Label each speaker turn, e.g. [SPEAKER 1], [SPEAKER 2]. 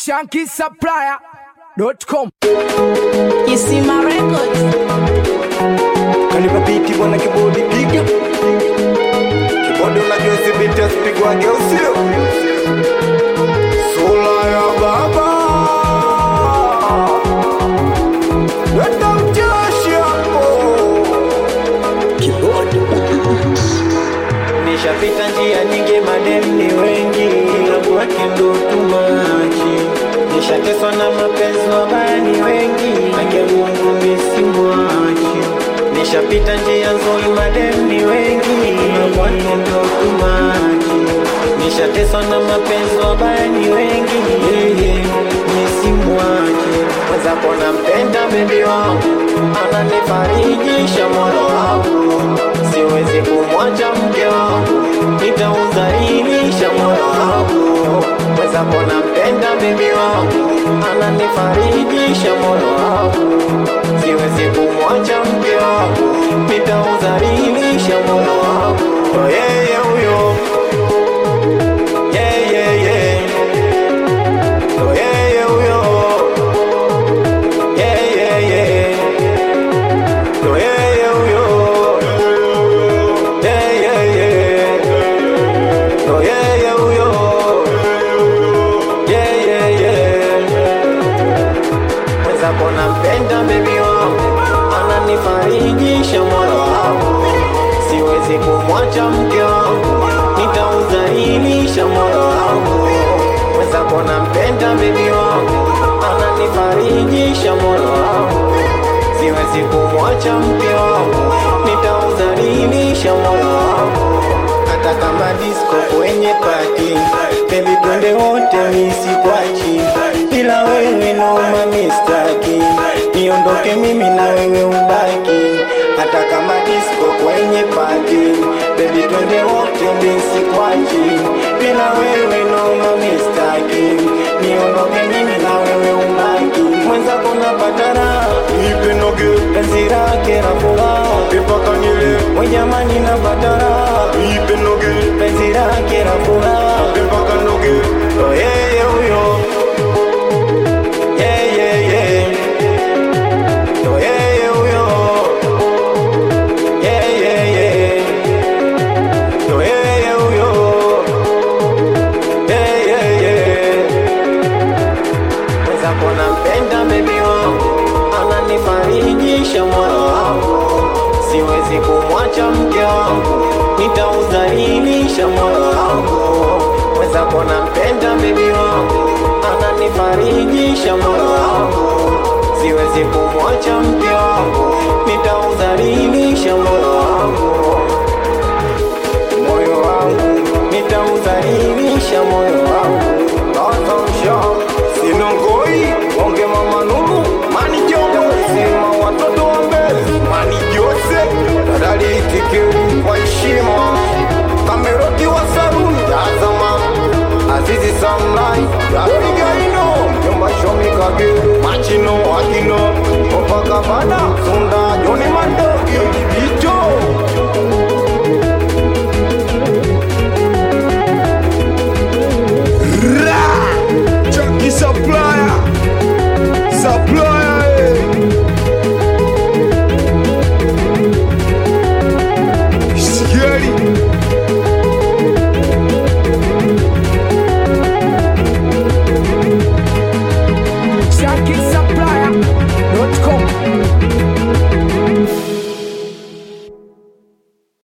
[SPEAKER 1] shankisupplier.com.
[SPEAKER 2] You see my records.
[SPEAKER 3] Kanipa biti bwana kibodi piga kibodi unajua sibiti asipigwage usio sula ya baba Wenda mjeshi hapo kibodi
[SPEAKER 4] Nishapita njia nyingi, madem ni wengi, ila kwake ndo tumachi. Nishateswa na mapenzi, wabaya ni wengi, haki ya Mungu misimwachi. Nishapita njia nzuri, madem ni wengi, ila kwake ndo tumachi. Nishateswa na mapenzi, wabaya ni wengi, yeye misimwachi. Mwenzako nampenda bebi wangu, ananifarijisha moyo wangu siwezi kumwacha mke wangu, nitaudhalilisha moyo wangu. Mwenzako nampenda bebi wangu, ananifarijisha moyo wangu. Siwezi kumwacha mke wangu, nitaudhalilisha moyo wangu. Oh, yeye huyo Yeah, yeah, yeah. Oh, yeye huyo Yeah, yeah, yeah. Oh, yeye huyo Yeah, yeah, yeah. Oh, yeah, yeah, huyo. Yeah, yeah, yeah. Mwenzako nampenda bebi wangu, ananifarijisha moyo wangu. Siwezi kumwacha mke wangu, nitaudhalilisha moyo wangu. Mwenzako nampenda bebi wangu, ananifarijisha moyo wangu. Siwezi kumwacha mke wangu, nitaudhalilisha moyo wangu. Hata kama disco kwenye pati, baby twende wote misikwachi, ila wewe noma mistaki, niondoke mimi na wewe ubaki. Hata kama disco kwenye pati, baby twende wote misikwachi, ila wewe noma mistaki, niondoke mimi na wewe ubaki. Mwenzako napata raha
[SPEAKER 3] nipe noge
[SPEAKER 4] penzi lake la furaha,
[SPEAKER 3] mpaka nile
[SPEAKER 4] we jamani napata raha
[SPEAKER 3] nipe noge
[SPEAKER 4] penzi lake la furaha
[SPEAKER 3] mpaka noge
[SPEAKER 4] Oh, yeye huyo Yeah, yeah, yeah. Oh, yeye huyo Yeah, yeah, yeah. Oh, yeye huyo Yeah, yeah, yeah. Mwenzako nampenda bebi wangu ananifarijisha moyo wangu siwezi kumwacha mke wangu nitaudhalilisha moyo wangu mwenzako nampenda bebi wangu ananifarijisha moyo wangu siwezi kumwacha mke